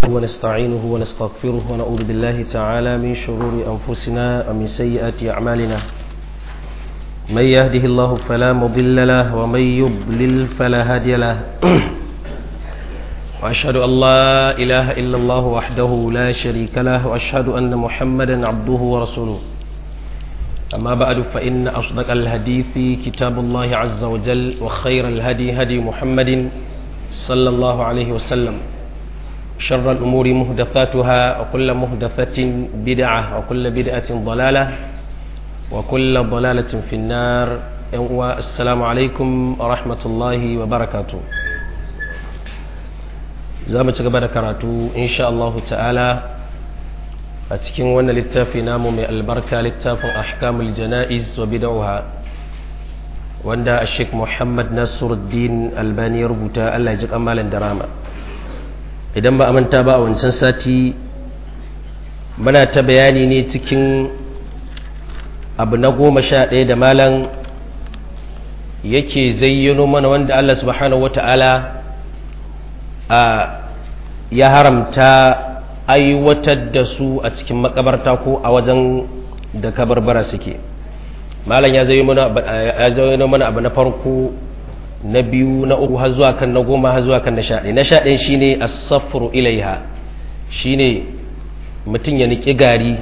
ونستعينه ونستغفره ونعوذ بالله تعالى من شرور أنفسنا ومن سيئات أعمالنا من يهده الله فلا مضل له ومن يضلل فلا هادي له وأشهد أن لا إله إلا الله وحده لا شريك له وأشهد أن محمدا عبده ورسوله أما بعد فإن أصدق الحديث كتاب الله عز وجل وخير الهدي هدي محمد صلى الله عليه وسلم شر الأمور مهدثاتها وكل مهدثة بدعة وكل بدعة ضلالة وكل ضلالة في النار والسلام عليكم ورحمة الله وبركاته زامة قبل كراتو إن شاء الله تعالى أتكين وانا للتافي نامو من البركة للتافي أحكام الجنائز وبدعها wanda Sheikh Muhammad Nasiruddin Albani ya rubuta Allah ya ji kamalan darama idan ba a manta ba a wancan sati muna ta bayani ne cikin abu na goma sha ɗaya da malam yake zayyano mana wanda Allah subhanahu wata'ala a ya haramta aiwatar da su a cikin makabarta ko a wajen da kabarbara suke malam ya zai mana abu na farko na biyu na uku har zuwa kan na goma har zuwa kan na sha na sha ɗaya shine as-safru ilaiha shine mutum ya niki gari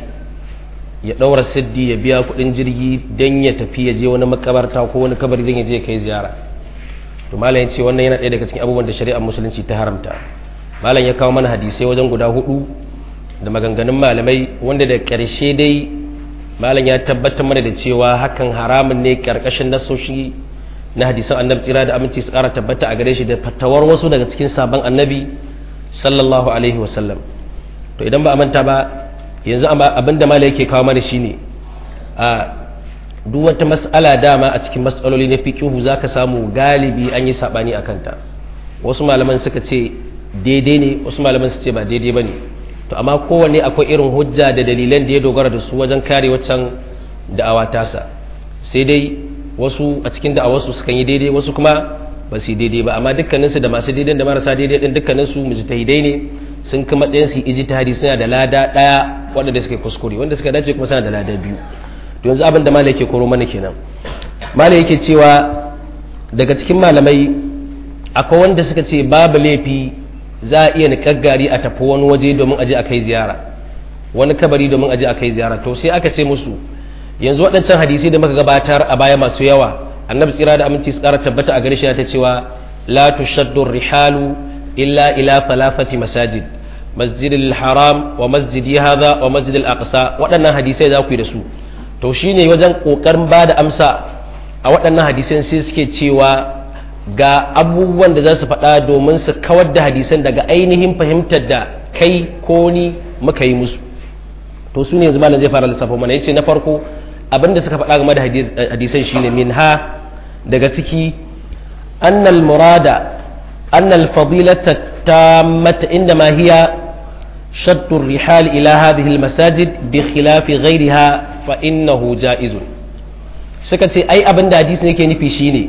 ya ɗaura siddi ya biya kuɗin jirgi don ya tafi ya je wani makabarta ko wani kabari don ya je kai ziyara to malam ya ce wannan yana ɗaya daga cikin abubuwan da shari'ar musulunci ta haramta malam ya kawo mana hadisai wajen guda hudu da maganganun malamai wanda da ƙarshe dai malam ya tabbatar mana da cewa hakan haramun ne karkashin nasoshi na hadisan annabi tsira da aminci su kara tabbata a gare shi da fatawar wasu daga cikin sabon annabi sallallahu alaihi wasallam to idan ba a manta ba yanzu abin da malam yake kawo mana shine a duk wata mas'ala dama a cikin mas'aloli na fiqihu zaka samu galibi an yi sabani akan ta wasu malaman suka ce daidai ne wasu malaman su ce ba daidai bane to amma kowanne akwai irin hujja da dalilan da ya dogara da su wajen kare waccan da'awa tasa sai dai wasu a cikin da'awarsu sukan yi daidai wasu kuma ba su yi daidai ba amma dukkaninsu da masu daidai da marasa daidai din dukkaninsu mujtahidai ne sun kai matsayin su ijtihadi suna da lada daya wanda suka kuskure wanda suka dace kuma suna da lada biyu to yanzu abin da malai yake koro mana kenan malai yake cewa daga cikin malamai akwai wanda suka ce babu laifi za a iya niƙar gari a tafi wani waje domin aje a kai ziyara wani kabari domin aje a kai ziyara to sai aka ce musu yanzu waɗancan hadisi da muka gabatar a baya masu yawa annabi tsira da aminci su ƙara tabbata a gare shi ta cewa la tushaddu rihalu illa ila falafati masajid masjidil haram wa masjidi hadha wa masjidil aqsa waɗannan hadisai za ku yi da su to shine wajen ƙoƙarin ba da amsa a waɗannan hadisan sai suke cewa ga abubuwan da za su faɗa domin su kawar da hadisan daga ainihin fahimtar da kai ko ni muka yi musu to su ne yanzu malam zai fara lissafa mana yace na farko abin da suka faɗa game da hadisan shine min ha daga ciki annal murada annal fadilata tammata inda ma hiya شد الرحال إلى هذه المساجد بخلاف غيرها فإنه جائز سكتي أي أبن حديث نكي نفي شيني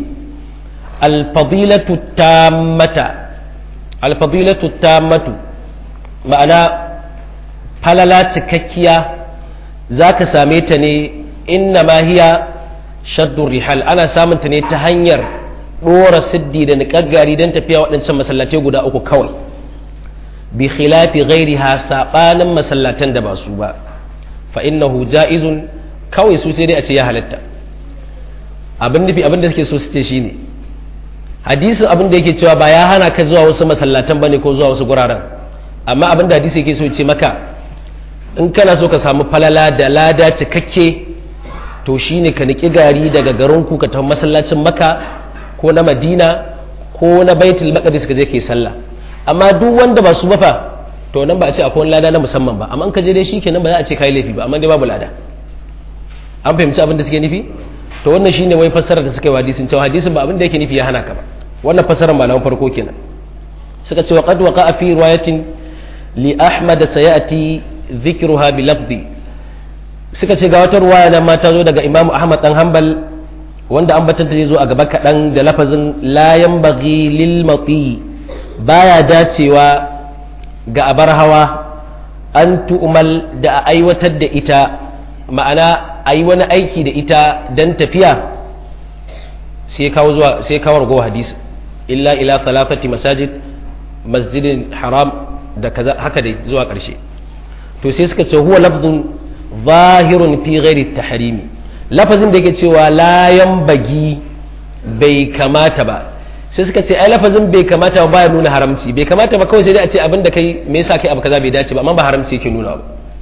alfadilatu tammata alfadilatu tammatu ma'ana falala cikakkiya za ka same ta ne inna ma hiya shaddun rihal ana samun ta ne ta hanyar ɗora siddi da niƙaggari don tafiya waɗancan masallatai guda uku kawai bi khilafi ghairiha saɓanin masallatan da ba su ba fa innahu ja'izun kawai su sai dai a ce ya halatta abin nufi abin da suke so su ce shine hadisin abin da yake cewa ba ya hana ka zuwa wasu masallatan bane ko zuwa wasu guraren amma abin da hadisi yake so ce maka in kana so ka samu falala da lada cikakke to shine ka niki gari daga garin ku ka tafi masallacin maka ko na madina ko na baitul maqdis ka je kai sallah amma duk wanda ba su bafa to nan ba a ce akwai wani lada na musamman ba amma in ka je dai shikenan ba za a ce kai laifi ba amma dai babu lada an fahimci abin da suke nufi to wannan shine wai fassarar da suka yi hadisin cewa hadisin ba abin da yake nufi ya hana ka ba wannan fassarar malaman farko kenan suka ce wa qad waqa fi riwayatin li ahmad sayati dhikruha bi lafzi suka ce ga wata ruwaya nan ma ta zo daga imamu ahmad dan hanbal wanda an batanta zai zo a gaba kaɗan da lafazin layan bagi lil mati baya dacewa ga abar hawa an tu'umal da a aiwatar da ita ma'ana a yi wani aiki da ita don tafiya sai kawo zuwa sai kawo ragowa hadisi illa ila falafati masajid masjidin haram da kaza haka dai zuwa ƙarshe to sai suka ce huwa lafzun zahirun fi ghairi tahrimi lafazin da yake cewa la bagi bai kamata ba sai suka ce ai lafazin bai kamata ba ya nuna haramci bai kamata ba kawai sai dai a ce abin da kai me yasa kai abu kaza bai dace ba amma ba haramci yake nuna ba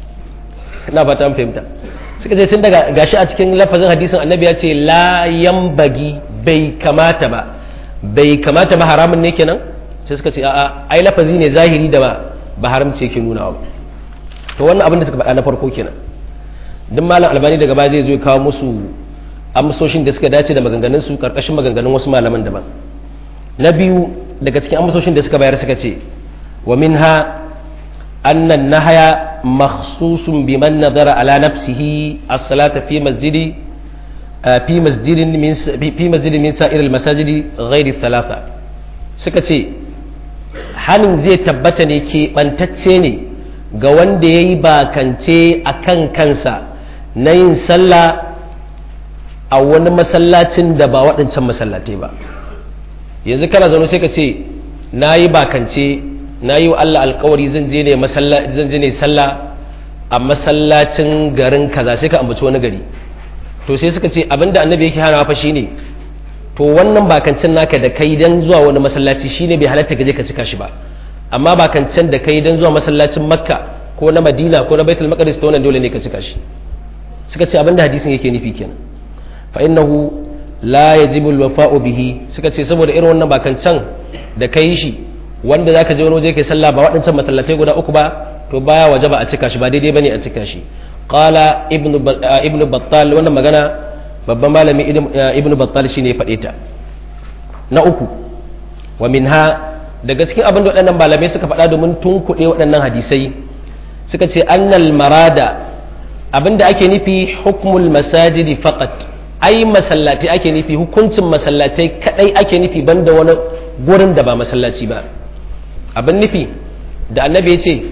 ina fata an fahimta suka ce tun daga gashi a cikin lafazin hadisin annabi ya ce la bagi bai kamata ba bai kamata ba haramun ne kenan sai suka ce a'a ai lafazi ne zahiri da ba ba haramci yake nuna ba to wannan abin da suka faɗa na farko kenan duk malam albani daga baya zai zo ya kawo musu amsoshin da suka dace da maganganun su karkashin maganganun wasu malaman daban na biyu daga cikin amsoshin da suka bayar suka ce wa minha anna nahaya makhsusun biman nadara ala nafsihi as-salata fi masjidi fi masjidin min fi masjidin min sa'ir al-masajidi ghairi thalatha suka ce hanin zai tabbata ne ke bantacce ne ga wanda yayi bakance akan kansa na yin sallah a wani masallacin da ba waɗancan masallatai ba yanzu kana zaune sai ka ce na yi bakance na yi wa Allah alkawari zan je ne sallah a masallacin garin kaza sai ka ambaci wani gari to sai suka ce abinda annabi yake hana fa shine to wannan bakancen naka da kai dan zuwa wani masallaci shine bai halatta ka je ka cika shi ba amma bakancen da kai dan zuwa masallacin makka ko na madina ko na baitul maqdis to wannan dole ne ka cika shi suka ce abinda hadisin yake nufi kenan fa innahu la yajibu alwafa'u bihi suka ce saboda irin wannan bakancan da kai shi wanda zaka je wani waje kai sallah ba waɗancan masallatai guda uku ba to baya wajaba a cika shi ba daidai bane a cika shi qala ibnu ibnu battal wannan magana babban malami ibnu battal shine ya faɗe ta na uku wa minha daga cikin abin da waɗannan malamai suka faɗa domin tunkuɗe waɗannan hadisai suka ce annal marada abinda ake nufi hukmul masajidi faqat ai masallatai ake nufi hukuncin masallatai kadai ake nufi banda wani gurin da ba masallaci ba abin nufi da annabi ya ce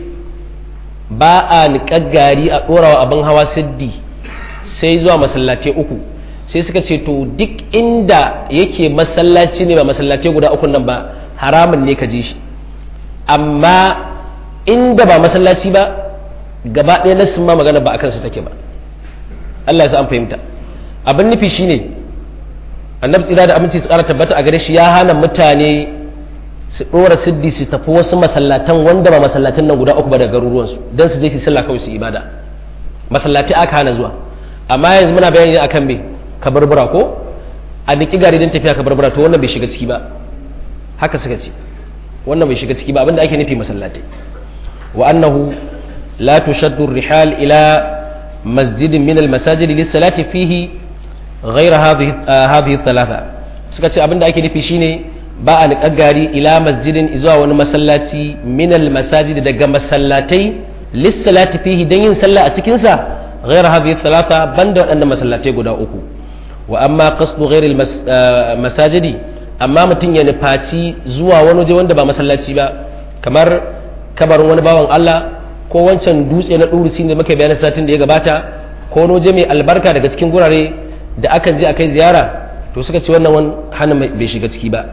ba a niƙar gari a ɗorawa abin hawa siddi sai zuwa masallatai uku sai suka ce to duk inda yake masallaci ne ba masallatai guda uku nan ba haramun ne ka je shi amma inda ba masallaci ba gaba ɗaya nassin ma magana ba a kansu take ba Allah ya sa an fahimta abin nufi shine annabi tsira da aminci su ƙara tabbata a gare shi ya hana mutane su ɗora siddi su tafi wasu masallatan wanda ba masallatan nan guda uku ba da garuruwansu don su je su sallah kawai su ibada masallaci aka hana zuwa amma yanzu muna bayani akan me kabarbura ko a niki gari don tafiya kabarbura to wannan bai shiga ciki ba haka suka ce wannan bai shiga ciki ba abinda ake nufi masallatai wa annahu la tushaddu rihal ila masjidin min al-masajid lis-salati fihi ghayra hadhihi hadhihi thalatha suka ce abinda ake nufi shine ba a niƙar gari ila masjidin zuwa wani masallaci min al-masajid daga masallatai lis-salati fihi dan yin sallah a cikin sa ghayra hadhihi thalatha banda waɗannan masallatai guda uku wa amma qasdu ghayr al-masajidi amma mutum ya nufaci zuwa wani waje wanda ba masallaci ba kamar kabarin wani bawan Allah ko wancan dutse na ɗurusi da muka bayanin satin da ya gabata ko wani waje mai albarka daga cikin gurare da akan je a kai ziyara to suka ce wannan wani hana bai shiga ciki ba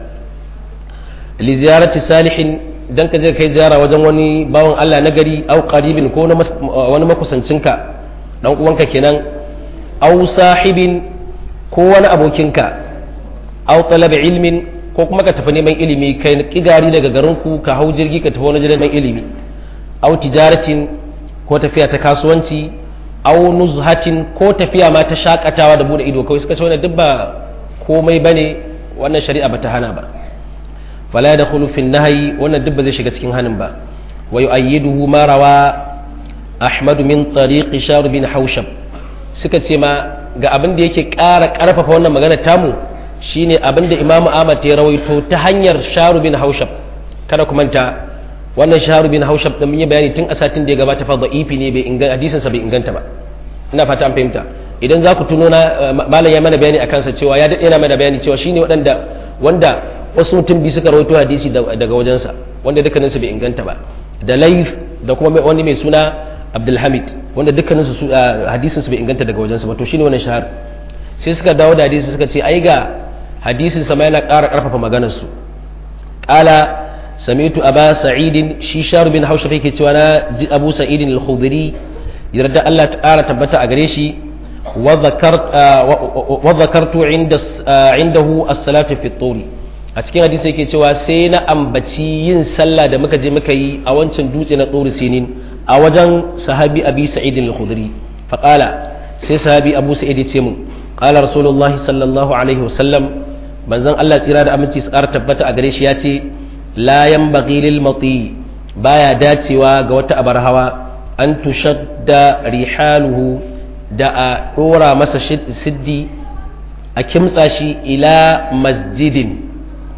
li ziyarati salihin dan ka je kai ziyara wajen wani bawan Allah na gari au qaribin ko wani makusancinka dan uwanka kenan au sahibin ko wani abokinka au talab ilmin ko kuma ka tafi neman ilimi kai kigari daga garinku ka hau jirgi ka tafi wani neman ilimi au tijaratin ko tafiya ta kasuwanci au nuzhatin ko tafiya ma ta shakatawa da bude ido kawai suka ce wannan duk ba komai bane wannan shari'a bata hana ba fala yadkhulu fi nahyi wannan duk ba zai shiga cikin hanin ba wa yu'ayyiduhu ma rawa ahmad min tariq shar bin haushab suka ce ma ga abin da yake ƙara ƙarfafa wannan magana tamu shine abin da imamu ahmad ya rawaito ta hanyar sharu bin haushab kada ku manta wannan shaharu bin haushab da mun yi bayani tun a satin da ya gabata fa da'ifi ne bai inganta hadisin sa bai inganta ba ina fata an fahimta idan za ku tuno na malam ya mana bayani akan sa cewa ya dade yana mana bayani cewa shine wadanda wanda wasu mutum bi suka rawaito hadisi daga wajensa wanda dukkanin su bai inganta ba da laif da kuma wani mai suna abdulhamid wanda dukkanin su hadisin su bai inganta daga wajensu ba to shine wannan shahar sai suka dawo da hadisi suka ce ai ga hadisin sama yana ƙara ƙarfafa maganar su qala sami'tu aba sa'idin shi shar bin haushab yake cewa na ji abu sa'idin al-khudri yarda Allah ta ƙara tabbata a gare shi wa zakartu indahu as-salatu fi turi a cikin hadisi yake cewa sai na ambaci yin sallah da muka je muka yi a wancan dutse na tsori sinin a wajen sahabi abi sa'idin al-khudri faqala sai sahabi abu sa'id ya ce mun qala rasulullahi sallallahu alaihi wasallam manzon Allah tsira da aminci su ƙara tabbata a gare shi ya ce la yanbaghi lil mati baya dacewa ga wata abar hawa an tushadda rihaluhu da a dora masa siddi a kimtsa shi ila masjidin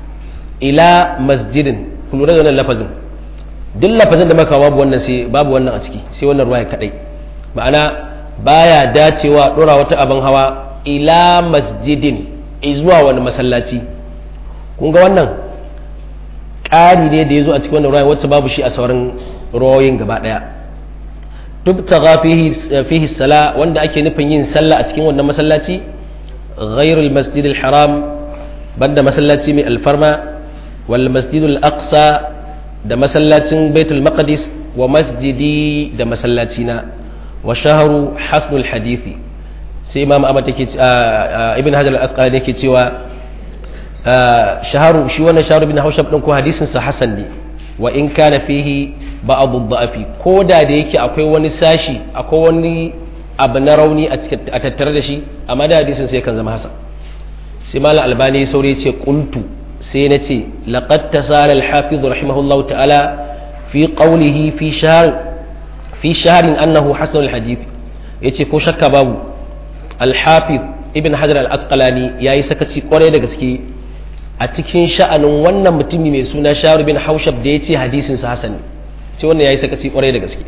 ila masjidin ku lura da wannan lafazin duk lafazin da maka babu wannan sai babu wannan a ciki sai wannan ruwaya kadai ma'ana baya dacewa dora wata abin hawa ila masjidin zuwa wani masallaci kun ga wannan ƙari ne da ya zo a cikin wannan ruwaya wacce babu shi a sauran ruwayoyin gaba ɗaya tubtaga fihi sala wanda ake nufin yin sallah a cikin wannan masallaci ghairul masjidil haram banda masallaci mai alfarma wal masjidul aqsa da masallacin baitul maqdis wa masjidi da masallacina wa shahru hasnul hadithi sai imam ahmad take ibn hajar al-asqalani yake cewa shaharu shi wannan shaharu bin haushab din ko hadisin sa hasan ne wa in kana fihi ba'd ad-da'fi ko da da yake akwai wani sashi akwai wani abu na rauni a tattare da shi amma da hadisin sai kan zama hasan sai malam albani saurayi ce qultu sai na ce laqad tasala al-hafiz rahimahullahu ta'ala fi qawlihi fi shahr fi shahrin annahu hasan al-hadith yace ko shakka babu al-hafiz ibn hajar al-asqalani yayi sakaci kwarai da gaske a cikin sha'anin wannan mutumi mai suna sharu bin haushab da yace hadisin sa hasan ce wannan yayi sakaci kwarai da gaske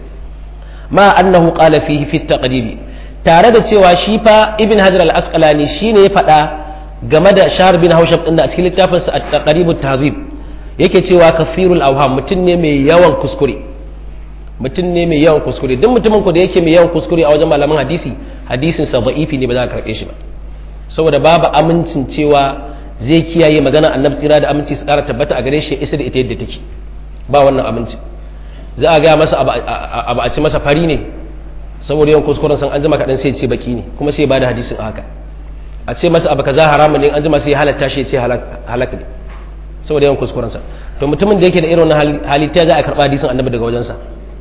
ma annahu qala fihi fi taqdibi tare da cewa shi fa ibn hajar al-asqalani shine ya faɗa game da shahar bin haushab din da a cikin littafinsa at-taqribut tahzib yake cewa kafirul awham mutum ne mai yawan kuskure mutum ne mai yawan kuskure duk mutumin ku da yake mai yawan kuskure a wajen malaman hadisi hadisin sa da'ifi ne ba za ka karbe shi ba saboda babu amincin cewa zai kiyaye magana annabi tsira da aminci su kara tabbata a gare shi isa da ita yadda take ba wannan aminci za a gaya masa abu a ci masa fari ne saboda yawan kuskuren san an jima kaɗan sai ce baki ne kuma sai ba da hadisin a haka a ce masa abu kaza haramun ne an jima sai halatta shi ya ce halak ne saboda yawan kuskurensa to mutumin da yake da irin wannan hali ta za a karɓa hadisin annabi daga wajensa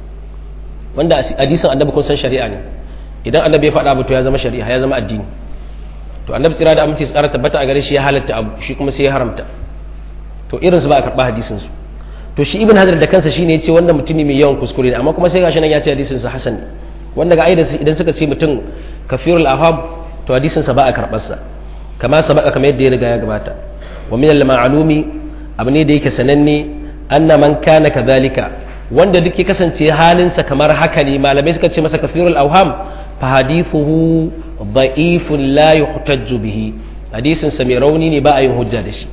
wanda hadisin annabi kun san shari'a ne idan annabi ya faɗa abu to ya zama shari'a ya zama addini to annabi tsira da aminci su ƙara tabbata a gare shi ya halatta abu shi kuma sai ya haramta to irin su ba a karɓa hadisin su to shi ibn hajar da kansa shine ya ce wannan mutumi mai yawan kuskure ne amma kuma sai gashi nan ya ce hadisin sa hasan ne wanda ga aidan idan suka ce mutum kafirul ahab to hadisin sa ba a karɓar sa kama sabaka kamar yadda ya riga ya gabata wa min al-ma'lumi abu ne da yake sananne anna man kana kadhalika wanda duk ya kasance halinsa kamar haka ne malamai suka ce masa kafirul awham fa hadithuhu da'ifun la yuhtajju bihi hadisin sa mai rauni ne ba a yin hujja da shi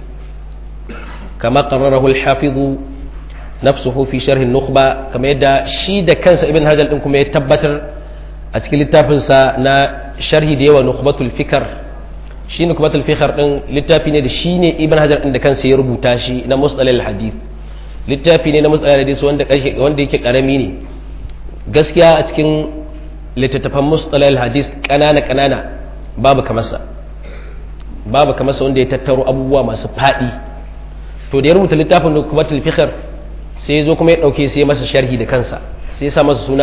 kama qarrarahu al-hafiz nafsuhu fi sharh an-nukhba kama yadda shi da kansa ibn hajar din kuma ya tabbatar a cikin littafin sa na sharhi da yawa nukhbatul fikr shi nukhbatul fikr din littafi ne da shi ne ibn hajar din da kansa ya rubuta shi na mustalal hadith littafi ne na matsalar hadisi wanda wanda yake karami ne gaskiya a cikin littattafan matsalar hadis kanana kanana babu kamarsa babu kamarsa wanda ya tattaro abubuwa masu faɗi to da ya rubuta littafin da kuma tilfikar sai ya zo kuma ya ɗauke sai masa sharhi da kansa sai ya sa masa suna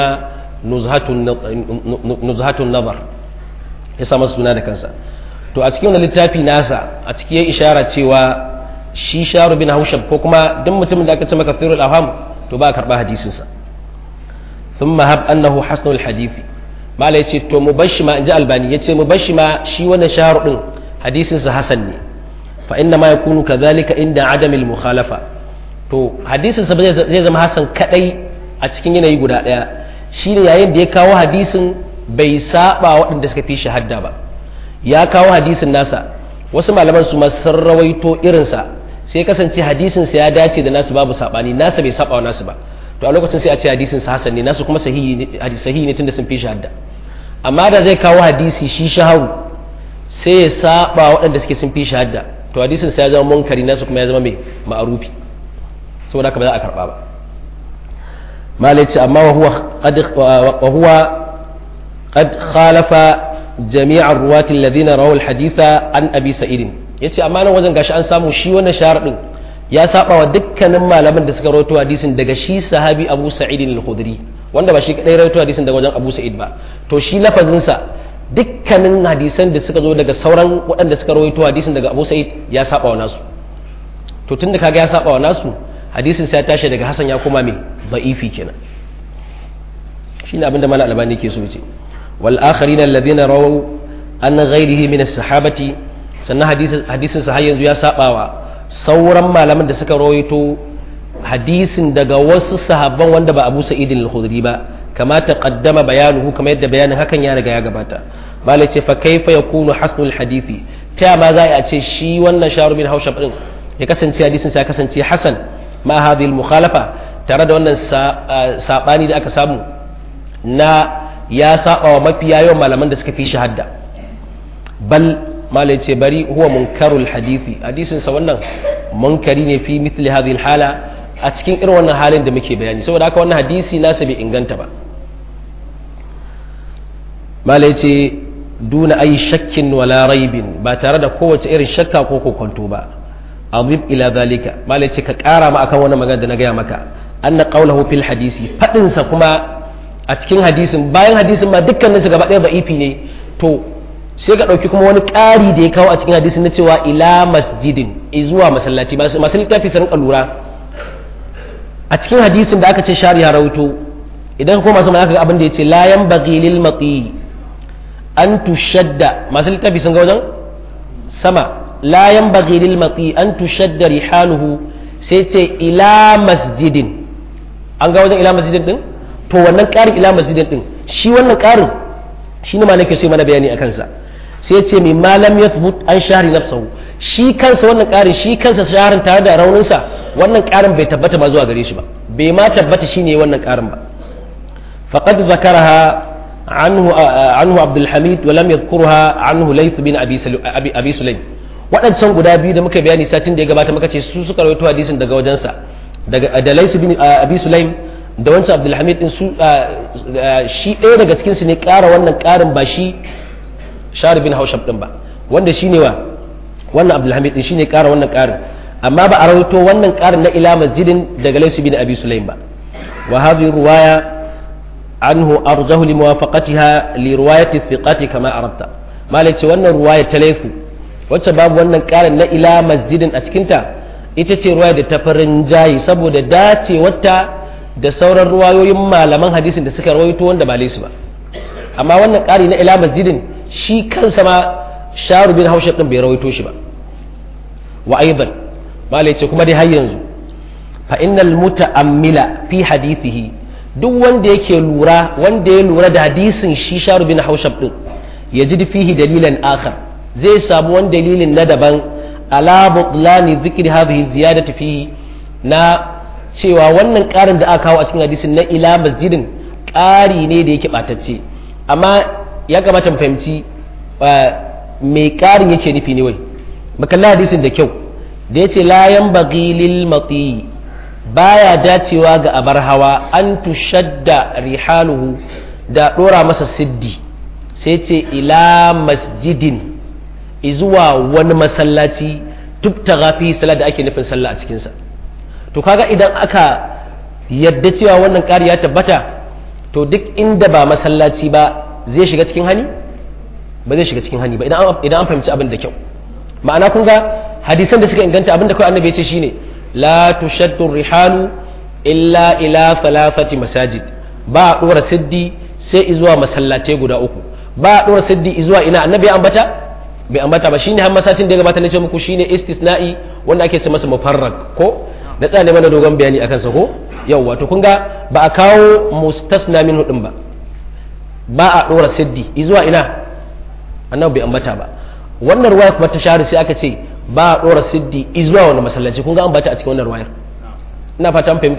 nuzhatun nazar ya sa masa suna da kansa to a cikin wani littafi nasa a ciki ya ishara cewa shi sharu bin haushab ko kuma duk mutumin da aka ce maka firul aham to ba a karba hadisinsa sun mahab annahu hasnul hadithi mala yace to mu bashi ma inji albani yace mu bashi ma shi wannan sharu din hadisinsa hasan ne fa inna ma yakunu kadhalika inda adamil mukhalafa to hadisinsa zai zama hasan kadai a cikin yanayi guda daya shine yayin da ya kawo hadisin bai saba waɗanda suka fi shahada ba ya kawo hadisin nasa wasu malaman su ma sun rawaito irinsa sai kasance hadisinsa ya dace da nasu babu sabani nasa bai saba wa nasu ba to a lokacin sai a ce hadisin sa hasan ne nasu kuma sahihi ne sahihi ne tunda sun fi shi hadda amma da zai kawo hadisi shi shaharu sai ya saba waɗanda suke sun fi shi hadda to hadisin sa ya zama munkari nasu kuma ya zama mai ma'arufi saboda haka ba za a karba ba malai ce amma wa huwa qad khalafa jami'a ruwati alladhina rawu alhaditha an abi sa'id yace amma nan wajen gashi an samu shi wannan sharadin ya saba wa dukkanin malaman da suka rawaito hadisin daga shi sahabi Abu Sa'id al-Khudri wanda ba shi kadai rawaito hadisin daga wajen Abu Sa'id ba to shi lafazin sa dukkanin hadisan da suka zo daga sauran waɗanda suka rawaito hadisin daga Abu Sa'id ya saba wa nasu to tunda kaga ya saba wa nasu hadisin sai ya tashi daga Hassan ya koma mai da'ifi kenan shine abin da Malam Albani yake so ya ce wal akharina alladhina rawu an ghairihi min as-sahabati sannan hadisin sa har yanzu ya sabawa sauran malaman da suka rawaito hadisin daga wasu sahabban wanda ba Abu Sa'id al-Khudri ba kama taqaddama bayanuhu kamar yadda bayanin hakan ya riga ya gabata malai ce fa kaifa yakunu hasnul hadisi ta ma za a ce shi wannan sharu bin haushab din ya kasance hadisin sa ya kasance hasan ma hadhihi al-mukhalafa tare da wannan sabani da aka samu na ya saba wa mafiya yawan malaman da suka fi shahada bal malai ce bari huwa munkarul hadisi hadisin sa wannan munkari ne fi mithli hadhihi hala a cikin irin wannan halin da muke bayani saboda haka wannan hadisi nasa bai inganta ba malai ce duna ayi shakkin wala raibin ba tare da kowace irin shakka ko kokonto ba azib ila zalika malai ce ka kara ma akan wannan magana da na gaya maka anna qawluhu fil hadisi fadin sa kuma a cikin hadisin bayan hadisin ma dukkanin su gaba ɗaya da'ifi ne to sai ka ɗauki kuma wani ƙari da ya kawo a cikin hadisin na cewa ila masjidin zuwa masallaci masu littafi su rinka lura a cikin hadisin da aka ce shari ya rauto idan kuma masu aka ga abin da ya ce layan bagi lil mati an tushadda masu littafi sun ga wajen sama layan bagi lil mati an tushadda rihaluhu sai ce ila masjidin an ga wajen ila masjidin din to wannan ƙarin ila masjidin din shi wannan ƙarin shi ne ma nake so mana bayani a kansa sai ce mai malam ya an shahari nafsahu shi kansa wannan ƙarin shi kansa shaharin tare da rauninsa wannan ƙarin bai tabbata ba zuwa gare shi ba bai ma tabbata shine wannan ƙarin ba faqad zakaraha anhu anhu abdul hamid wa lam yadhkurha anhu layth bin abi abi sulaim waɗancan guda biyu da muka bayani satin da ya gabata muka ce su suka rawaito hadisin daga wajensa daga da layth bin abi sulaim da wancan abdul hamid din su shi ɗaya daga cikin su ne ƙara wannan ƙarin ba shi shari bin haushab din ba wanda shine wa wannan abdul hamid din shine ƙara wannan ƙarin amma ba a rawaito wannan ƙarin na ila masjidin daga laysu bin abi sulaim ba wa hadhihi ruwaya anhu arjahu li muwafaqatiha li riwayati thiqati kama arabta malai ce wannan ruwaya ta laifu wacce babu wannan ƙarin na ila masjidin a cikin ta ita ce ruwaya da ta farin jayi saboda dacewarta da sauran ruwayoyin malaman hadisin da suka rawaito wanda ba laisu ba amma wannan ƙari na ila masjidin shi kansa ma sharu bin haushe din bai rawaito shi ba wa aidan malai ce kuma dai har yanzu fa innal muta'ammila fi hadithihi duk wanda yake lura wanda ya lura da hadisin shi sharu bin haushe din ya ji fihi dalilan akhar zai samu wani dalilin na daban ala butlani dhikri hadhihi ziyadati fihi na cewa wannan ƙarin da aka kawo a cikin hadisin na ila masjidin ƙari ne da yake ɓatacce amma ya kamata mu fahimci mai ƙarin yake nufi ne wai makalla hadisin da kyau da ya ce layan bagi lil mati baya dacewa ga abar hawa an tushadda rihaluhu da ɗora masa siddi sai ce ila masjidin izuwa wani masallaci tubta gafi salat da ake nufin sallah a cikinsa to kaga idan aka yadda cewa wannan ƙari ya tabbata to duk inda ba masallaci ba zai shiga cikin hani ba zai shiga cikin hani ba idan an fahimci abin da kyau ma'ana kun ga hadisan da suka inganta abin da kawai annabi ya ce shine la tushaddu rihalu illa ila thalathati masajid ba a dora siddi sai zuwa masallatai guda uku ba a dora siddi zuwa ina annabi ya ambata bai ambata ba shine har masacin da ya gabata na ce muku shine istisna'i wanda ake ce masa mufarrag ko da tsane mana dogon bayani akan sa ko yawwa to kun ga ba a kawo mustasna min hudin ba ba a dora siddi zuwa ina annabi bai ambata ba wannan ruwaya kuma ta shahara sai aka ce ba a dora siddi zuwa wani masallaci kun ga ambata a cikin wannan ruwayar ina fata an fahimta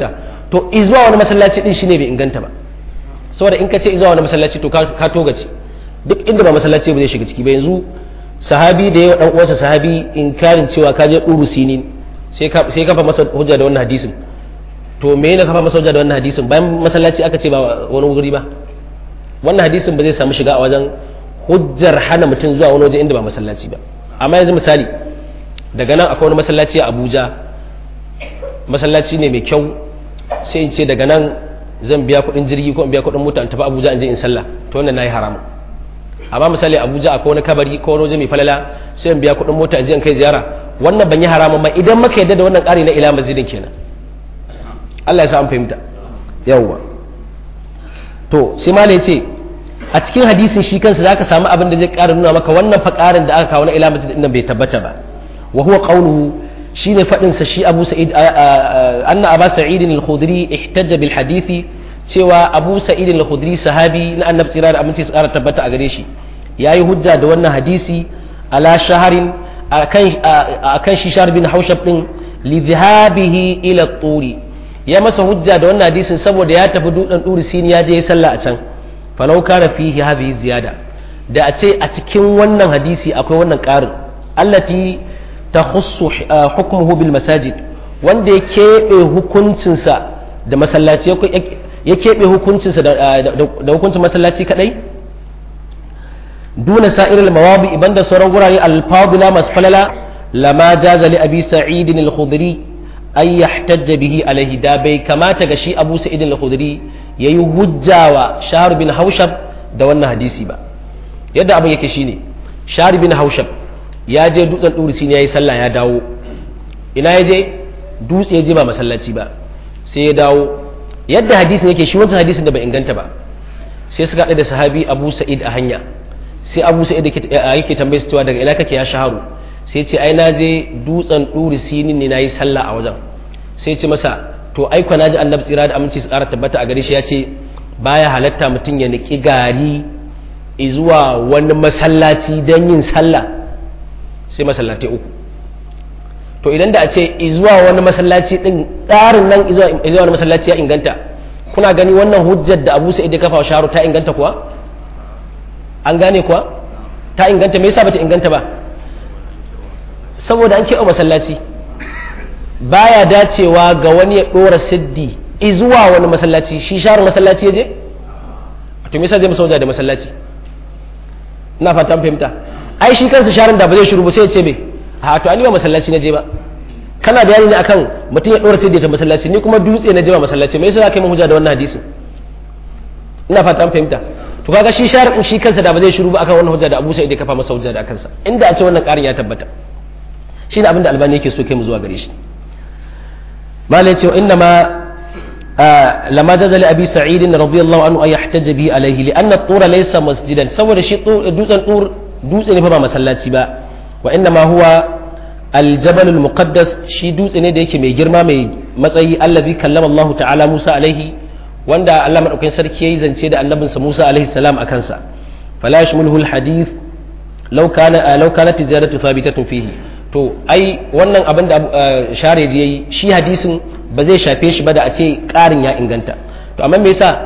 to izuwa wani masallaci din shine bai inganta ba saboda in ka ce izuwa wani masallaci to ka togace duk inda ba masallaci ba zai shiga ciki ba yanzu sahabi da yawa dan uwansa sahabi inkarin cewa ka je duru sinin sai ka sai kafa masa hujja da wannan hadisin to me ne kafa masa hujja da wannan hadisin bayan masallaci aka ce ba wani wuri ba wannan hadisin ba zai samu shiga a wajen hujjar hana mutum zuwa wani waje inda ba masallaci ba amma yanzu misali daga nan akwai wani masallaci a Abuja masallaci ne mai kyau sai in ce daga nan zan biya kuɗin jirgi ko in biya kuɗin mota in tafi Abuja in je in sallah to wannan nayi haramun amma misali abuja akwai wani kabari ko wani waje mai falala sai in biya kuɗin mota in kai ziyara wannan ban yi haramun ba idan maka yadda da wannan ƙari na ila masjidin kenan Allah ya sa an fahimta yawwa to sai ma ce a cikin hadisin shi kansa zaka samu abin da zai ƙara nuna maka wannan fa ƙarin da aka kawo na ila masjidin nan bai tabbata ba wa huwa qawluhu shine fadin sa shi Abu Sa'id anna Abu Sa'id al-Khudri ihtajja bil hadisi cewa abu sa'id al-khudri sahabi na annabi tsira da aminci su kara tabbata a gare shi yayi hujja da wannan hadisi ala shaharin akan shi shahar bin haushab din li dhahabihi ila turi ya masa hujja da wannan hadisin saboda ya tafi dutsen turi sini ya je ya sallah a can falau kana fihi hadhihi ziyada da a ce a cikin wannan hadisi akwai wannan karin allati takhussu hukmuhu bil masajid wanda ya keɓe hukuncinsa da masallaci ya keɓe hukuncinsa da hukuncin masallaci kadai duna sa'iril mawabi iban da sauran gurare alfadila masu falala lama jaza li abi sa'id al-khudri ay yahtajja bihi alaihi da bai kamata ga shi abu sa'id al-khudri yayi hujjawa shahr bin haushab da wannan hadisi ba yadda abin yake shine shahr bin haushab ya je dutsen durisi ne yayi sallah ya dawo ina ya je dutse ya je ba masallaci ba sai ya dawo yadda hadisin yake shi wancan hadisin da bai inganta ba sai suka haɗu da sahabi abu sa'id a hanya sai abu sa'id yake tambaye su cewa daga ina kake ya shaharu sai ce ai na je dutsen ɗuri sinin ne na yi sallah a wajen sai ce masa to ai na ji annabi tsira da aminci su ƙara tabbata a gare shi ya ce baya halatta mutum ya niƙi gari zuwa wani masallaci don yin sallah sai masallatai uku to idan da a ce zuwa wani masallaci din tsarin nan zuwa wani masallaci ya inganta kuna gani wannan hujjar da abu sa'id ya kafa sharu ta inganta kuwa an gane kuwa ta inganta me yasa bata inganta ba saboda an keɓe masallaci baya dacewa ga wani ya ɗora siddi zuwa wani masallaci shi sharu masallaci ya je to me yasa zai masa da masallaci ina fata fahimta ai shi kansa sharin da ba zai shiru ba sai ya ce me a to an yi ba masallaci na je ba kana bayani ne akan mutum ya ɗora sai ta masallaci ni kuma dutse na je ba masallaci me yasa za ka yi mun hujja da wannan hadisin ina fata an fahimta to kaga shi sharin shi kansa da ba zai shiru ba akan wannan hujja da Abu Sa'id ya kafa masa hujja da kansa inda a ce wannan ƙarin ya tabbata shi ne abin da Albani yake so kai mu zuwa gare shi malai ce inna ma لما جاز لأبي سعيد رضي الله عنه أن يحتج به عليه لأن الطور ليس مسجدا سوى شيء دوزن طور دوزن فما مسلاتي با وإنما هو الجبل المقدس شي دوزن da yake mai girma mai matsayi allazi kallama Allah ta'ala Musa alaihi wanda Allah madaukakin sarki yayi zance da annabinsa Musa alaihi salam akan sa fala yashmuluhu alhadith law kana law kanat tijaratu thabitatun fihi to ai wannan abin da share ji yayi shi hadisin ba zai shafe shi ba da a ce ƙarin ya inganta to amma me yasa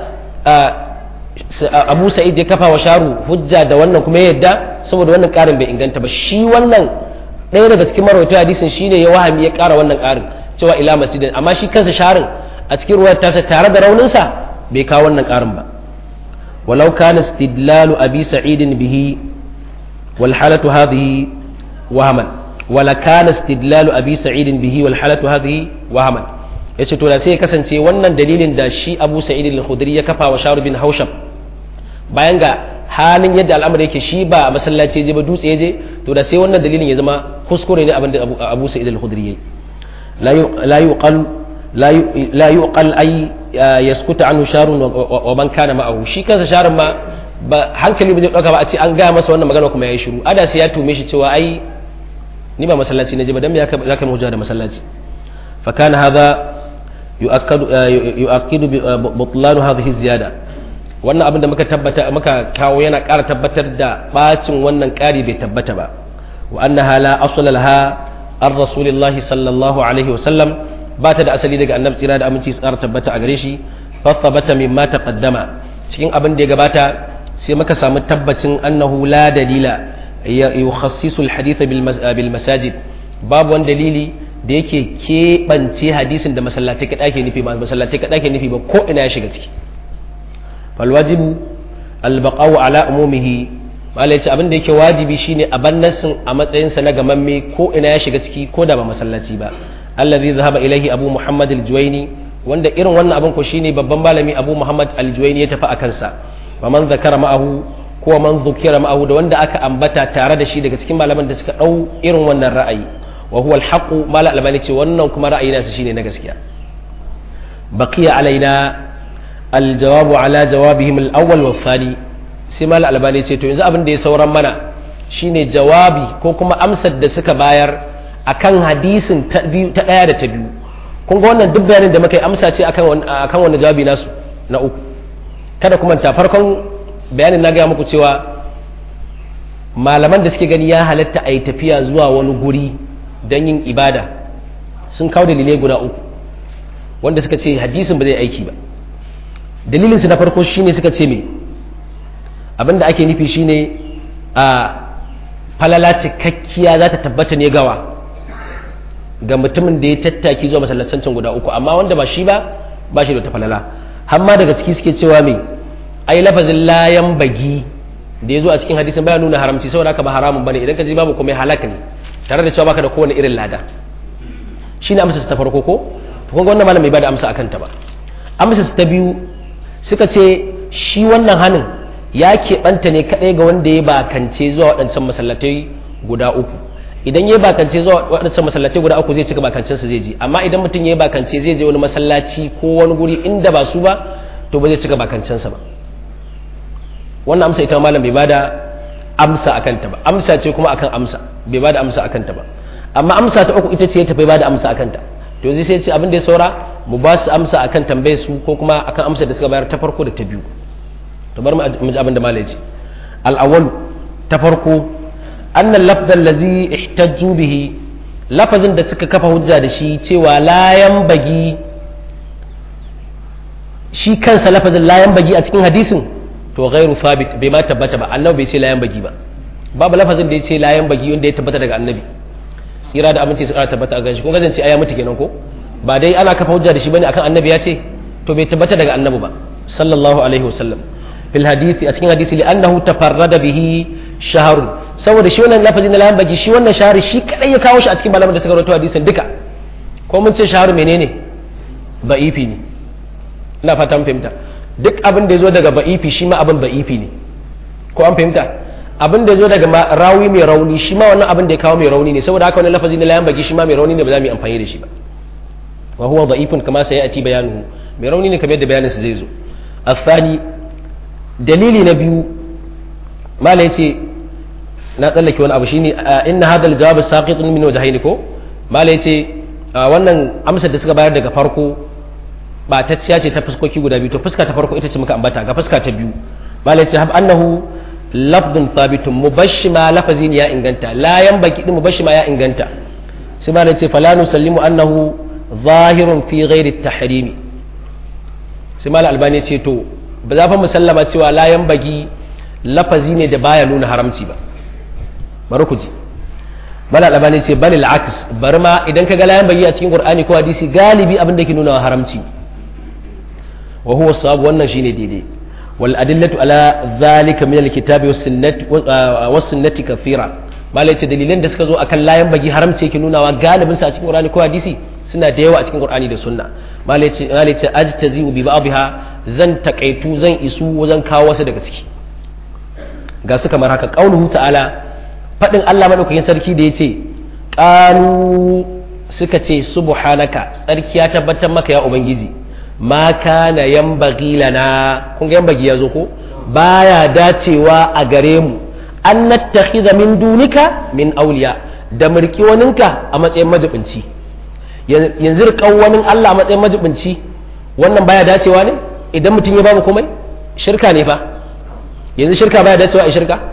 abu sa'id ya kafa wa sharu hujja da wannan kuma ya yadda saboda wannan ƙarin bai inganta ba shi wannan ɗaya daga cikin marauta hadisin shine ya wahami ya ƙara wannan ƙarin cewa ila masjidin amma shi kansa sharin a cikin ruwar tasa tare da rauninsa bai kawo wannan ƙarin ba walau kana istidlalu abi sa'idin bihi wal halatu hadhihi wahaman wala kana istidlalu abi sa'idin bihi wal halatu hadhihi wahaman ya ce to da sai ya kasance wannan dalilin da shi abu sa'id al-khudri ya kafa wa sharu bin haushab bayan ga halin yadda al'amari yake shi ba masallaci je ba dutse je to da sai wannan dalilin ya zama kuskure ne abinda abu sa'id al-khudri yayi la yuqal la yuqal ay yaskuta anhu sharun wa man kana ma'ahu shi kansa sharun ma ba hankali ba zai dauka ba a ce an ga masa wannan magana kuma yayi shiru ada sai ya tume shi cewa ai ni ba masallaci na je ba dan me zaka mu da masallaci فكان هذا يؤكد يؤكد بطلان هذه الزياده wannan abin da muka tabbata muka kawo yana ƙara tabbatar da bacin wannan ƙari bai tabbata ba wa annaha la asla laha ar rasulillahi sallallahu alaihi wasallam ba ta da asali daga annabi tsira da aminci tsara tabbata a gare shi fa thabata mimma taqaddama cikin abin da ya gabata sai muka samu tabbacin annahu la dalila yukhassisu alhadith bil masajid babu wani dalili da yake keɓance hadisin da masallatai kaɗa ke nufi ba masallatai kaɗa ke nufi ba ko ina ya shiga ciki falwajibu albaqawu ala umumihi malai ce abin da yake wajibi shine a bannasin a matsayinsa na gamamme ko ina ya shiga ciki ko da ba masallaci ba allazi zahaba ilaihi abu muhammad al-juwaini wanda irin wannan abin ko shine babban malami abu muhammad al-juwaini ya tafi a kansa wa man zakara ma'ahu ko man zukira ma'ahu da wanda aka ambata tare da shi daga cikin malaman da suka dau irin wannan ra'ayi wa huwa al-haqq mala albani ce wannan kuma ra'ayi nasu shine na gaskiya baqiya alaina al-jawabu ala jawabihim al-awwal wa thani sai mala albani ce to yanzu abin da ya sauran mana shine jawabi ko kuma amsar da suka bayar akan hadisin ta biyu ta daya da ta biyu kun ga wannan duk bayanin da muka yi amsa ce akan akan wannan jawabi nasu na uku kada kuma ta farkon bayanin na gaya muku cewa malaman da suke gani ya halatta a yi tafiya zuwa wani guri don yin ibada sun kawo dalilai guda uku wanda suka ce hadisin ba zai aiki ba dalilinsu na farko shine suka ce me abinda ake nufi shine a falala cikakkiya za ta tabbata ne gawa ga mutumin da ya tattaki zuwa masallacancin guda uku amma wanda ba shi ba ba shi da ta falala har ma daga ciki suke cewa me ai lafazin layan bagi da ya zo a cikin hadisin baya nuna haramci saboda haka ba haramun bane idan ka ji babu kuma halak ne tare da cewa baka da kowane irin lada shine amsa ta farko ko to kun ga wannan malami bai da amsa akan ta ba amsa ta biyu suka ce shi wannan hanin ya keɓanta ne kaɗai ga wanda ya bakance zuwa waɗancan masallatai guda uku idan ya bakance zuwa waɗancan masallatai guda uku zai cika bakancensa zai ji amma idan mutum ya bakance zai je wani masallaci ko wani guri inda ba su ba to ba zai cika bakancensa ba wannan amsa ita malam bai bada amsa akan ta ba amsa ce kuma akan amsa bai bada amsa akan ta ba amma amsa ta uku ita ce ta bai bada amsa akan ta to zai sai ce abin da ya saura mu ba su amsa akan tambayar su ko kuma akan amsa da suka bayar ta farko da ta biyu to bar mu ji abin da malai ce al-awwal ta farko anna al-lafz allazi ihtajju bihi lafazin da suka kafa hujja da shi cewa layan bagi shi kansa lafazin layan bagi a cikin hadisin to ghairu thabit bai ma tabbata ba annabi bai ce layan bagi ba babu lafazin da ya ce layan bagi wanda ya tabbata daga annabi tsira da aminci su kara tabbata a ganshi kun gazance aya mutu kenan ko ba dai ana kafa hujja da shi bane akan annabi ya ce to bai tabbata daga annabi ba sallallahu alaihi wasallam fil hadisi a cikin hadisi li annahu tafarrada bihi shahrun saboda shi wannan lafazin na layan bagi shi wannan shahari shi kadai ya kawo shi a cikin malaman da suka rawaito hadisin duka ko mun ce shaharu menene ba'ifi ne ina fata mun fahimta duk abin da ya zo daga ba'ifi shi ma abin ba'ifi ne ko an fahimta abin da ya zo daga rawi mai rauni shi ma wannan abin da ya kawo mai rauni ne saboda haka wani lafazi na layan baki shi ma mai rauni ne ba za mu yi amfani da shi ba wa huwa da'ifun kama sai a ci bayanuhu mai rauni ne kamar yadda bayanin su zai zo afani dalili na biyu mala yace na tsallake wani abu shine inna hadha al-jawab saqitun min wajhayn ko mala yace wannan amsar da suka bayar daga farko batacciya ce ta fuskoki guda biyu to fuska ta farko ita ce muka ambata ga fuska ta biyu malai ce hab annahu lafdun thabitun mubashshima lafazin ya inganta la yanbaki din mubashshima ya inganta sai malai ce fala nusallimu annahu zahirun fi ghairi at-tahrim sai malai albani ce to ba za fa musallama cewa la yanbagi lafazi ne da baya nuna haramci ba bari ku ji malai albani ce bal al-aks bari ma idan ka ga la yanbagi a cikin qur'ani ko hadisi galibi abin da ke nuna haramci wa huwa sawabu wannan shine daidai wal adillatu ala zalika min alkitabi was sunnati was sunnati kathira malai ce dalilan da suka zo akan layan bagi haramce yake nunawa galibin sa a cikin qur'ani ko hadisi suna da yawa a cikin qur'ani da sunna malai ce malai ce ajtazi bi ba'dha zan takaitu zan isu wajen kawo wasu daga ciki ga su kamar haka qauluhu ta'ala fadin Allah madaukakin sarki da yace qalu suka ce subhanaka tsarki ya tabbatar maka ya ubangiji ma kana yambagi lana kun ga yambagi ya zo ko baya dacewa a gare mu an nattakhidha min dunika min awliya da mulki waninka a matsayin majibinci yanzu riƙan wani Allah a matsayin majibinci wannan baya dacewa ne idan mutum ya bamu komai shirka ne fa yanzu shirka baya dacewa a shirka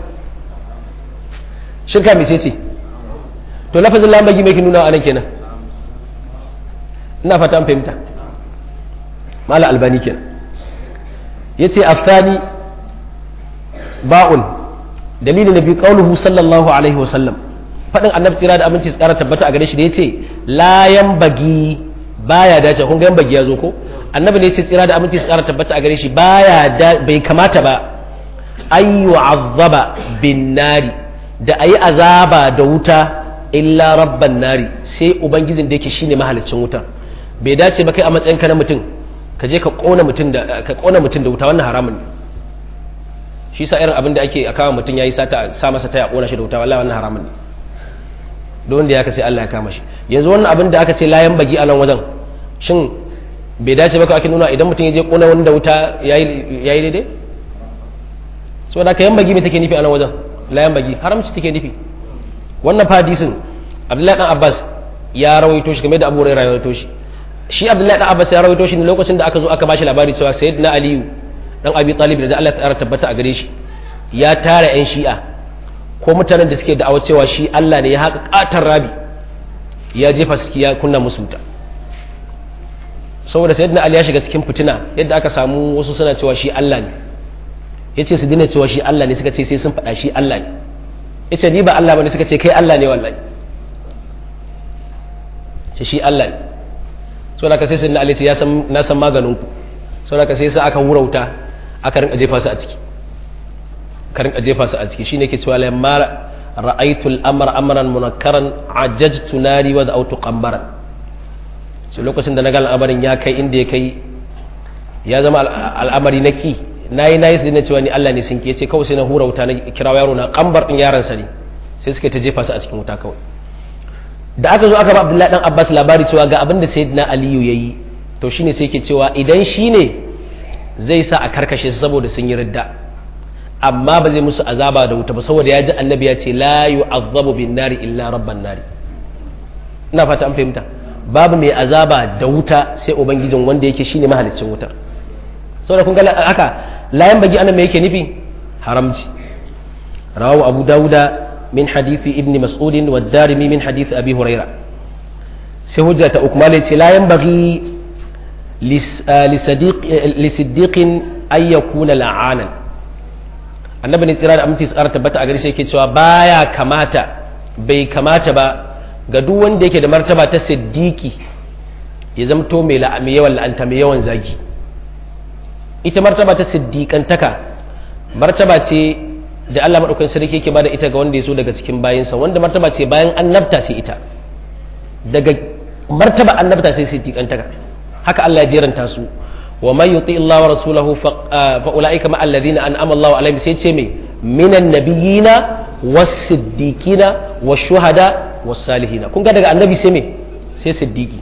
shirka mai ce to lafazin lambagi mai ke nuna a nan kenan ina fata an fahimta mala albani kenan yace afani ba'un dalili na biyu qauluhu sallallahu alaihi wasallam fadin annabi tsira da aminci tsara tabbata a gare shi da yace la bagi baya dace kun ga bagi ya zo ko annabi ne yace tsira da aminci tsara tabbata a gare shi baya bai kamata ba an yu'azzaba bin nari da ayi azaba da wuta illa rabban nari sai ubangijin da yake shine mahalicin wutar bai dace ba kai a matsayinka na mutum ka je ka kona mutum da ka kona mutum da wuta wannan haramun ne shi sa irin abin da ake a kama mutum yayi sata sa masa ta ya kona shi da wuta wallahi wannan haramun ne don da ya ka sai Allah ya kama shi yanzu wannan abin da aka ce layan bagi a nan wajen shin bai dace ba ka ake nuna idan mutum ya je kona wani da wuta yayi yayi daidai saboda ka yan bagi me take nufi a nan wajen layan bagi haramci take nufi wannan hadisin Abdullahi dan Abbas ya rawaito shi game da Abu Hurairah ya rawaito shi shi Abdullahi dan Abbas ya rawaito shi ne lokacin da aka zo aka bashi labari cewa Sayyidina Aliyu dan Abi Talib da Allah ta tabbata a gare shi ya tara yan Shi'a ko mutanen da suke da'awar cewa shi Allah ne ya haka katar rabi ya jefa su ya kunna musu wuta saboda Sayyidina Ali ya shiga cikin fitina yadda aka samu wasu suna cewa shi Allah ne yace su dina cewa shi Allah ne suka ce sai sun faɗa shi Allah ne yace ni ba Allah bane suka ce kai Allah ne wallahi ce shi Allah ne so da ka sai sun Ali ya san na san maganin ku so da ka sai sai aka wurauta aka rinka jefa su a ciki ka rinka jefa su a ciki shine ke cewa lamma ra'aytul amra amran munakkaran ajajtu nari wa da'awtu qambaran sai lokacin da na ga al'amarin ya kai inda ya kai ya zama al'amari na ki nayi nayi su dina cewa ni Allah ne sun ke ce kawai sai na hura wuta na kira yaro na kambar din yaron sa ne sai suka ta jefa su a cikin wuta kawai da aka zo aka ba Abdullahi dan Abbas labari cewa ga abin da Sayyidina Aliyu yayi to shine sai yake cewa idan shine zai sa a karkashe su saboda sun yi ridda amma ba zai musu azaba da wuta ba saboda ya ji annabi ya ce la yu'azzabu bin nari illa rabban nari ina fata an fahimta babu mai azaba da wuta sai ubangijin wanda yake shine mahaliccin wutar saboda kun ga haka layan bagi anan me yake nufi haramci rawahu abu dauda min hadithi ibn mas'ud wa darimi min hadithi abi huraira sai hujja ta ukmal ce layan bagi li siddiqin ay yakuna la'anan annabi ne tsira da aminci tsara tabbata a gare shi yake cewa baya kamata bai kamata ba ga duk wanda yake da martaba ta siddiqi ya zamto mai yawan la'anta mai yawan zagi ita martaba ta siddiƙantaka martaba ce da Allah maɗaukakin sarki yake bada ita ga wanda ya so daga cikin bayinsa wanda martaba ce bayan annabta sai ita daga martaba annabta sai siddiƙantaka haka Allah ya jeranta su wa man yuti Allah wa rasulahu fa ulaika ma alladhina an'ama Allah alaihim sai ce me minan nabiyina was-siddiqina wash-shuhada was-salihina kun ga daga annabi sai me sai siddiqi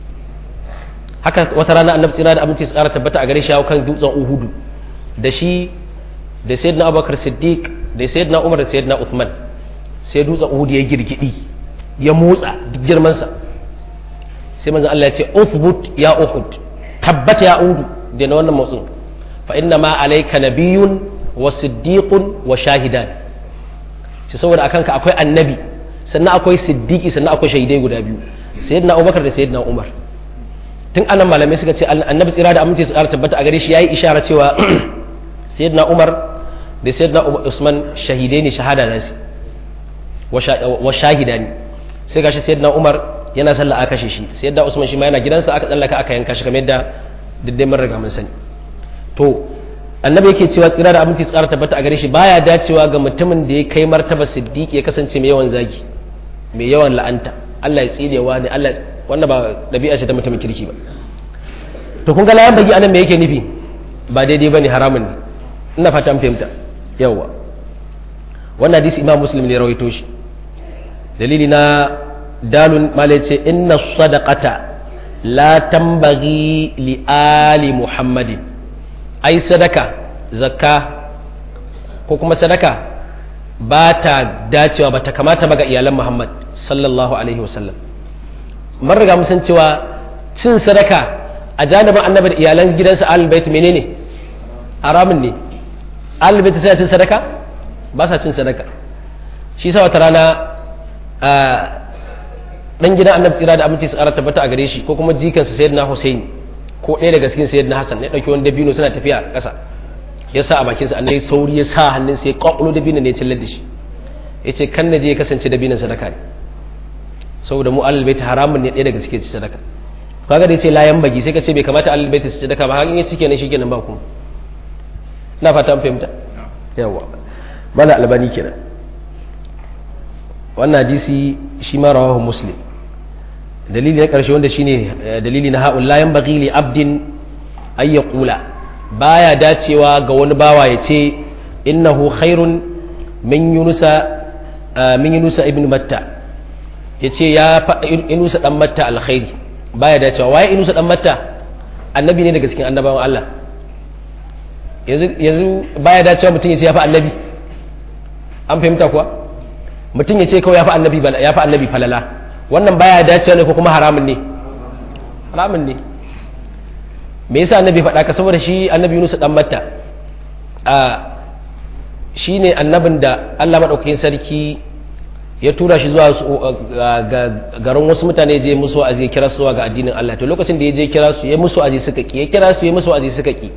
haka wata rana annabi tsira da abinci tsara tabbata a gare shi kan dutsen uhudu da shi da sayyidina abubakar siddiq da sayyidina umar da sayyidina uthman sai dutsen uhudu ya girgidi ya motsa duk girmansa sai manzon Allah ya ce uthbut ya uhud tabbata ya uhudu da na wannan motsin fa inna ma alayka nabiyyun wa siddiqun wa shahidan sai saboda akan ka akwai annabi sannan akwai siddiqi sannan akwai shahidai guda biyu sayyidina abubakar da sayyidina umar tun anan malamai suka ce annabi tsira da aminci su ƙara tabbata a gare shi yayi ishara cewa sayyidina Umar da sayyidina Usman shahidai ne shahada na su wa shahida ne sai gashi sayyidina Umar yana sallah aka kashe shi sayyidina Usman shi ma yana gidansa aka tsallaka aka yanka shi kamar yadda diddai mun riga mun sani to annabi yake cewa tsira da aminci su ƙara tabbata a gare shi baya dacewa ga mutumin da ya kai martaba siddiqi ya kasance mai yawan zagi mai yawan la'anta Allah ya tsinewa ne Allah wannan ba ɗabi'a ce ta mutumin kirki ba to kun ga layan bagi anan me yake nufi ba daidai bane haramun ne ina fata an fahimta yawa wannan hadisi imam muslim ne rawaito shi dalili na dalun malai ce inna sadaqata la tambaghi li ali muhammadin ai sadaka zakka ko kuma sadaka ba ta dacewa ba ta kamata ba ga iyalan muhammad sallallahu alaihi wasallam mun riga mun san cewa cin sadaka a janibin annabi da iyalan gidansa albayt menene haramun ne albayt sai cin sadaka ba sa cin sadaka shi sa wata rana dan gidan annabi tsira da aminci su ƙara tabbata a gare shi ko kuma jikansa sayyidina Hussein ko ɗaya daga cikin sayyidina Hassan ya ɗauki wani dabino suna tafiya a ƙasa ya sa a bakinsa annabi sauri ya sa hannunsa ya kwakwalo dabino ne ya cillar da shi ya ce kan na je ya kasance dabinon sadaka ne saboda mu alal baiti haramun ne ɗaya daga cikin sadaka kaga da yace layan bagi sai ka ce bai kamata alal baiti su sadaka ba har in ya cike ne shikenan ba kuma ina fata an fahimta yawa mala albani kenan wannan hadisi shi ma rawahu muslim dalili na karshe wanda shine dalili na ha'ul layan bagi li abdin ay yaqula baya dacewa ga wani bawa ya ce innahu khairun min yunusa min yunusa ibn matta ya ce ya inusa dan matta alkhairi baya dacewa waye inusa dan matta annabi ne daga cikin annabawan Allah yanzu baya dacewa mutum ya ce ya fi annabi an fahimta kuwa mutum ya ce kawai ya fi annabi ya fi annabi falala wannan baya dacewa ne ko kuma haramun ne haramun ne me yasa annabi faɗa ka saboda shi annabi Yunus dan matta a shine annabin da Allah madaukakin sarki ya tura shi zuwa garin wasu mutane je musu wa'azi ya kira su ga addinin Allah to lokacin da ya je kira su ya musu wa'azi suka ki ya kira su ya musu wa'azi suka ki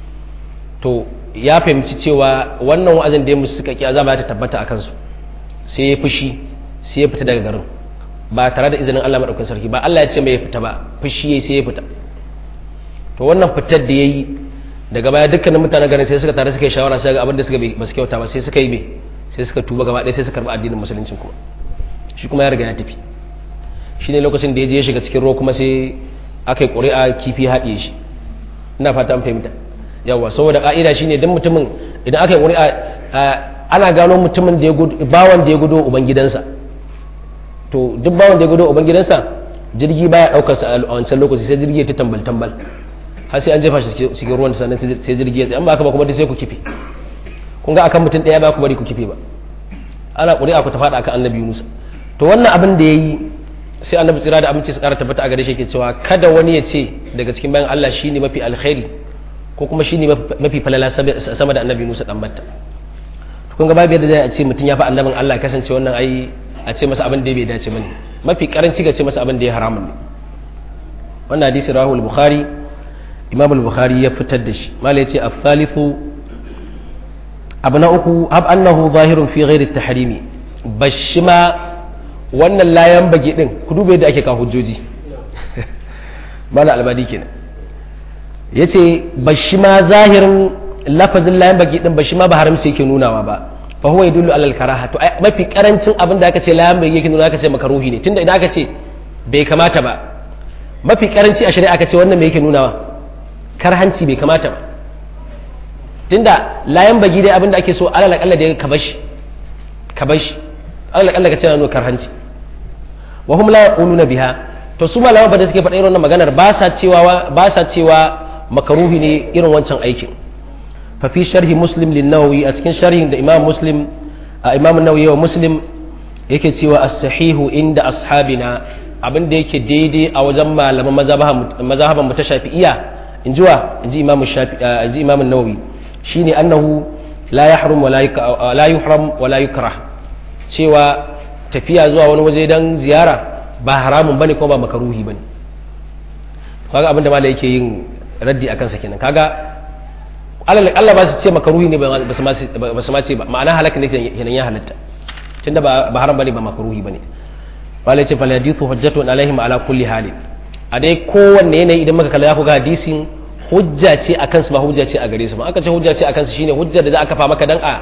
to ya fahimci cewa wannan wa'azin da ya musu suka ki azaba ta tabbata akan su sai ya fushi sai ya fita daga garin ba tare da izinin Allah madaukakin sarki ba Allah ya ce mai ya fita ba fushi yayi sai ya fita to wannan fitar da yayi daga baya dukkanin mutanen garin sai suka tare suka yi shawara sai ga abin da suka ba su kyauta ba sai suka yi me sai suka tuba gaba ɗaya sai suka karɓi addinin musulunci kuma shi kuma ya riga ya tafi shi ne lokacin da ya je ya shiga cikin ruwa kuma sai aka yi ƙuri'a kifi haɗiye shi ina fata an fahimta yawa saboda ƙa'ida shi ne don mutumin idan aka yi ƙuri'a ana gano mutumin da ya gudu bawan da ya gudu uban gidansa to duk bawan da ya gudu uban gidansa jirgi baya ɗaukar sa a wancan lokaci sai jirgi ya ta tambal tambal har sai an jefa shi cikin ruwan sannan sai jirgi ya tsaye an ba haka ba kuma sai ku kife kun ga akan mutum ɗaya ba ku bari ku kife ba ana ƙuri'a ku ta faɗa akan annabi Yunus to wannan abin da yayi sai annabi tsira da aminci su ƙara tabbata a gare shi ke cewa kada wani ya ce daga cikin bayan Allah shine mafi alkhairi ko kuma shine mafi falala sama da annabi Yunus dan batta to kun ga babu yadda zai a ce mutum ya fi annabin Allah kasance wannan ai a ce masa abin da bai dace bane mafi karanci ga ce masa abin da ya haramun ne wannan hadisi rahul bukhari imam al-bukhari ya fitar da shi malai ce al-thalithu abu na uku ab annahu zahirun fi ghairi tahrimi bashi ma wannan layan bage din ku dube da ake kawo hujjoji mala albadi kenan yace bashi ma zahirin lafazin layan bage din bashi ma ba haramci yake nunawa ba fa huwa yadullu ala al-karaha to mafi karancin abin da aka ce layan bage yake nuna aka ce makaruhi ne tunda idan aka ce bai kamata ba mafi karanci a shari'a aka ce wannan me yake nunawa karhanci bai kamata ba tunda layan bagi dai abinda ake so alal akalla da ka bashi ka bashi alal akalla ka ce na nuna karhanci wa hum la yaquluna biha to su malama ba da suke faɗa irin wannan maganar ba sa cewa ba sa cewa makaruhi ne irin wancan aikin fa fi sharhi muslim lin nawawi a cikin sharhin da imam muslim a imam nawawi wa muslim yake cewa as-sahihu inda ashabina abin da yake daidai a wajen malaman mazhaban mu ta shafi'iyya in ji wa in ji imam shafi in ji imam nawawi shine annahu la yahrum wa la yuhram wa la yukrah cewa tafiya zuwa wani waje dan ziyara ba haramun bane ko ba makaruhi bane kaga abin da malai yake yin raddi akan sa kenan kaga Allah ba su ce makaruhi ne ba su ma ce ba ma'ana halaka ne kenan ya halatta tunda ba haram bane ba makaruhi bane malai ce fal hadithu hujjatun alaihim ala kulli halin a dai kowanne yanayi idan muka kalla ku ga hadisin hujja ce a kansu ba hujja ce a gare su ba aka ce hujja ce a kansu shine hujja da za a kafa maka dan a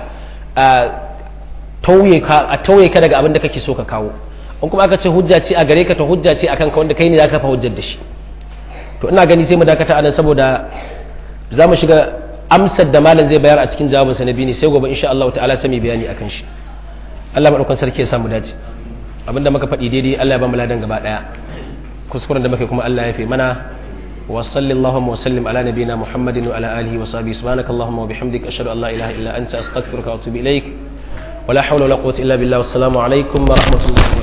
tauye ka a tauye ka daga abin da kake so ka kawo in kuma aka ce hujja ce a gare ka to hujja ce akan ka wanda kai ne za ka kafa hujjar da shi to ina gani sai mu dakata anan saboda za mu shiga amsar da malam zai bayar a cikin jawabin sa na biyu ne sai gobe insha Allah ta'ala sai mu bayani akan shi Allah madaukakin sarki ya samu dace abinda muka faɗi daidai Allah ya ba mu ladan gaba daya kuskuren da muke kuma Allah ya fi mana وصل اللهم وسلم على نبينا محمد وعلى آله وصحبه سبحانك اللهم وبحمدك أشهد أن لا إله إلا أنت أستغفرك وأتوب إليك ولا حول ولا قوة إلا بالله والسلام عليكم ورحمة الله